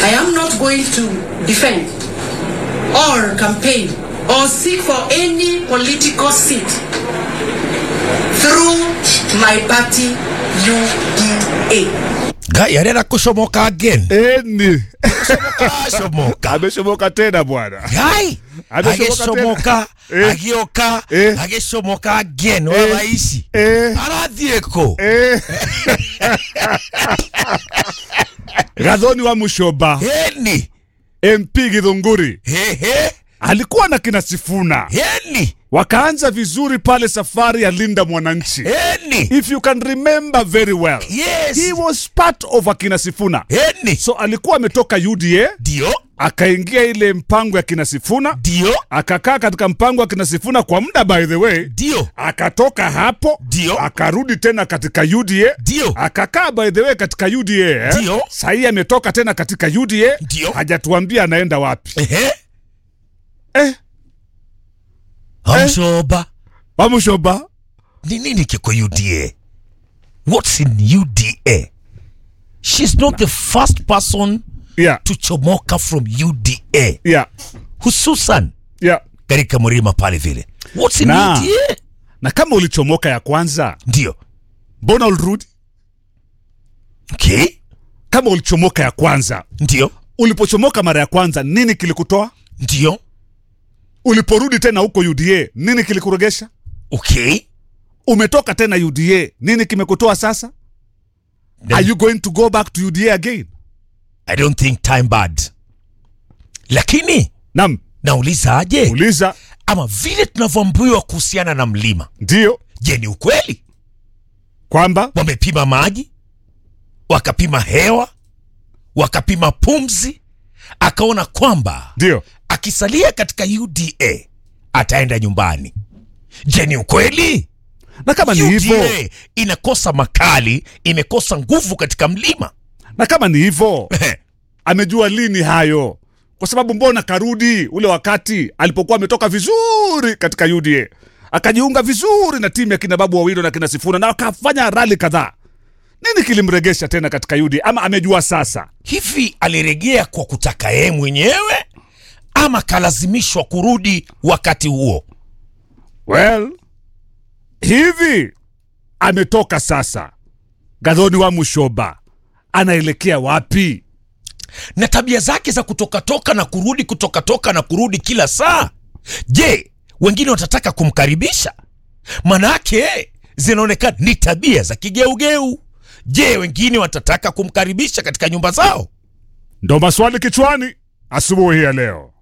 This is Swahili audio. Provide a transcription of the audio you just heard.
I am not going to defend or campaign or seek for any political seat through my party UDA. Gai arenda kucomoka again. Eni. Acomoka. Ameshomoka tena bwana. Gai Amecomoka agicomoka tena. Eh. agioka Eh. agicomoka again wa ici Eh. arathiĩ kũ Eh. Gathoni wa Mushoba, heni MP Githunguri hehe alikuwa na kina Sifuna, heni wakaanza vizuri pale safari ya Linda Mwananchi. heni If you can remember very well, yes he was part of akina Sifuna. heni So alikuwa ametoka UDA ndio akaingia ile mpango ya kina Sifuna, ndio akakaa katika mpango wa kina Sifuna kwa muda, by the way, ndio akatoka hapo Ndio. akarudi tena katika UDA Ndio. akakaa by the way katika UDA eh? Ndio. Sahii ametoka tena katika UDA Ndio. hajatuambia anaenda wapi ehe eh, amshoba Wamushoba ni nini kiko UDA what's in UDA she's not the first person yeah, to chomoka from UDA yeah, hususan yeah. katika mlima pale vile what's in Na. UDA na kama ulichomoka ya kwanza ndio mbona ulirudi okay kama ulichomoka ya kwanza ndio ulipochomoka mara ya kwanza nini kilikutoa ndio uliporudi tena huko UDA nini kilikuregesha okay umetoka tena UDA nini kimekutoa sasa Then- are you going to go back to UDA again I don't think time bad lakini nam nauliza aje uliza ama vile tunavyoambiwa kuhusiana na mlima ndio je ni ukweli kwamba wamepima maji wakapima hewa wakapima pumzi akaona kwamba ndio akisalia katika uda ataenda nyumbani je ni ukweli na kama ni hivyo UDA inakosa makali imekosa nguvu katika mlima na kama ni hivyo amejua lini hayo kwa sababu mbona karudi ule wakati alipokuwa ametoka vizuri katika UDA akajiunga vizuri na timu ya kina babu wawilo na kina sifuna na akafanya rali kadhaa nini kilimregesha tena katika UDA ama amejua sasa hivi alirejea kwa kutaka yeye mwenyewe ama kalazimishwa kurudi wakati huo well hivi ametoka sasa gadhoni wa mushoba anaelekea wapi na tabia zake za kutokatoka na kurudi kutokatoka na kurudi kila saa je wengine watataka kumkaribisha manake zinaonekana ni tabia za kigeugeu je wengine watataka kumkaribisha katika nyumba zao ndo maswali kichwani asubuhi ya leo